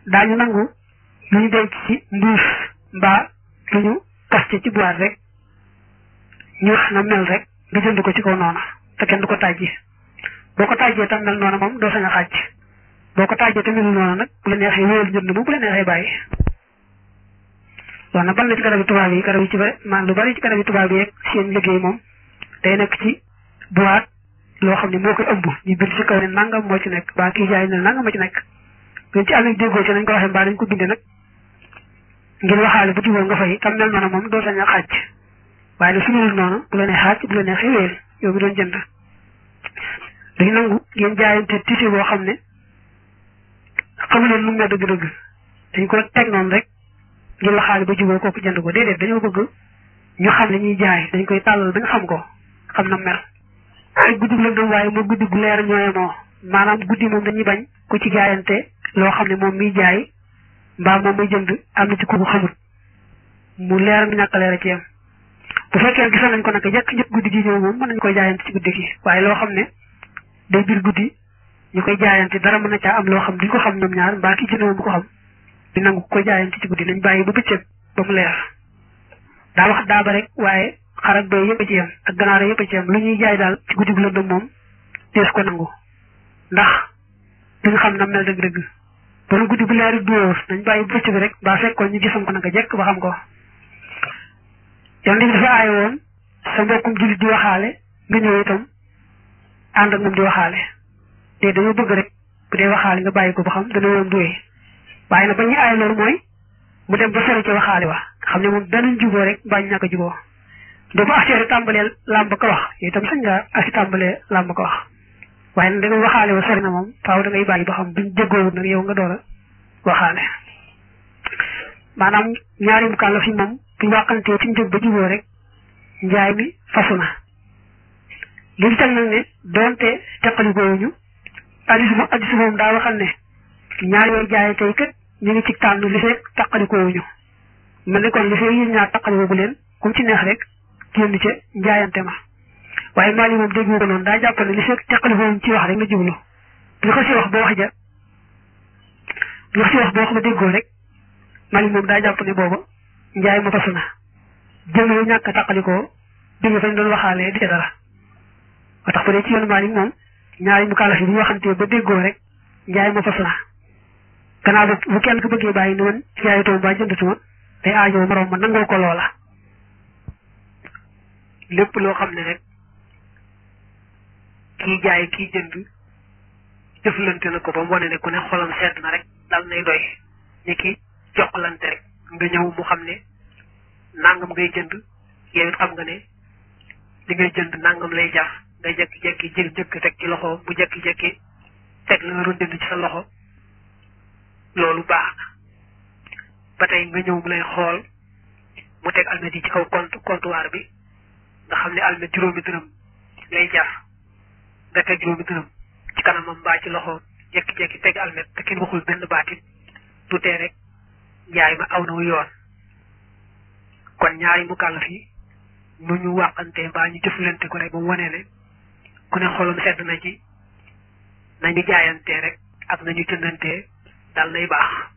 daañu nangu lu ñu denc ci mbuus mbaa lu ñu kaste ci boîte rek ñu wax na mel rek nga jënd ko ci kaw noona te kenn du ko tàjji boo ko tàjjee tam mel noona moom doo sañ a xàcc boo ko tàjjee te melul noona nag bu la neexee wéyal jënd moom bu la neexee bàyyi loolu nag bal na ci garab yi tubaab yi garab yi ci bari man lu bari ci garab yi tubaab yi yeeg seen liggéey moom day nekk ci boîte loo xam ne moo koy ëmb ñu bind ci kaw ne nangam moo ci nekk baa kii jaay ne nangam moo ci nekk ñun ci àll bi déggoo ci nañ ko waxee mbaa dañ ko bindee nag ngir waxaale bu jubóo nga fay tam mel noonu moom doo sañ a xàcc waaye nag su melul noonu bu la nee xàcc bu la nee xeweel yow mi doon jënd dañu nangu ngeen jaayante tisi boo xam ne xamu leen lu mu ne dëgg-dëgg dañ ko teg noonu rek ngir waxaale ba jubóo kooku jënd ko déedéet dañoo bëgg ñu xam ne ñuy jaay dañ koy tàllal ba nga xam ko xam na mel ay guddi lëndëm waaye moo guddi gu leer ñooyemoo maanaam guddi moom dañuy bañ ku ci jaayante loo xam ne moom miy jaay mbaa moom muy jënd am na ci ku xamut mu leer mi ñàkk leer a ci yam bu fekkee gisoon nañ ko nag jekk njëkk guddi gi ñëw moom mën nañ koy jaayante ci guddi gi waaye loo xam ne day biir guddi ñu koy jaayante dara mën na caa am loo xam duñ ko xam ñoom ñaar mbaa ki jënd moom bu ko xam di nangu ko jaayante ci guddi nañ bàyyi ba bëccëg ba mu leer daa wax daaba rek waaye xar ak doy yëpp a ci yam ak ganaar yëpp a ci yam lu ñuy jaay daal ci guddi gu lëndëm moom dees ko nangu ndax duñ xam na mel dëgg-dëgg ba nu guddi bu leeri dóor nañ bàyyi bëcc bi rek ba fekkoon ñu gisam ko naka jekk ba xam ko yonent bi dafa aaye woon sa mbokkum jullit di waxaale nga ñëw itam ànd ak moom di waxaale te dañoo bëgg rek bu dee waxaale nga bàyyi ko ba xam dana woon duwee waaye nag ba ñu aaye loolu mooy mu dem ba sori ci waxaale wa xam ne moom danañ juboo rek mbaa ñu ñàkk a juboo da ba affaire tàmbalee làmb ko wax yooyu itam sañ nga asi tàmbalee làmb ko wax waaye nag da nga waxaale wa sori na moom faaw da ngay bàyyi ba xam buñ jéggoowut nag yow nga door a waxaale maanaam ñaari mu kàlla fi moom buñ wàqantee ci njëg ba juboo rek njaay mi fasu na li ñu teg nag ne doonte teqalikoowuñu addis moom addis moom daa waxal ne ñaar yooyu jaay tey kat ñu ngi ci tànn li fekk teqalikoowuñu mel ni kon li fekk yéen ñaar teqalikoo bu leen kum ci neex rek génn ca njaayante ma waaye maali moom dégg ko noonu daa jàpp ne li fekk teqalikoowuñu ci wax rek la jublu bu ko si wax ba wax ja bu ko si wax ba wax ba déggoo rek maali moom daa jàpp ne booba njaay ma fasu na jëm yu ñàkk a taqalikoo dégg fañ doon waxaalee di ca dara ba tax bu dee ci yoonu Maalik moom ñaari mu kàllafi bu ñu waxantee ba déggoo rek njaay ma fasu na gannaaw bu bu kenn ku bëggee bàyyi ni man jaayatoo ba jëndatuma day aajoo moroom ma nangoo ko loola lépp loo xam ne rek kii jaay kii jënd jëflante na ko ba mu wane ne ku ne xolam sedd na rek dal nay doy ni ki joxlante rek nga ñëw mu xam ne nangam ngay jënd yow it xam nga ne li ngay jënd nangam lay jar nga jekki-jekki jël njëkk teg ci loxo bu jekki-jekki teg la nga doon jënd ci sa loxo loolu baax na ba tey nga ñëw mu lay xool mu teg almet yi ci kaw compte comptoir bi nga xam ne almet juróomi dërëm lay jar nga teg juróomi dërëm ci kanamam mbaa ci loxo jekki-jekki teg almet te kenn waxul benn baatit du tee rek njaay ma aw na wu yoon kon ñaari mu kàllaf yi nu ñu wàqante mbaa ñu jëflante ko rek ba mu wane ne ku ne xolam sedd na ci nañu jaayante rek ak nañu jëndante dal nay baax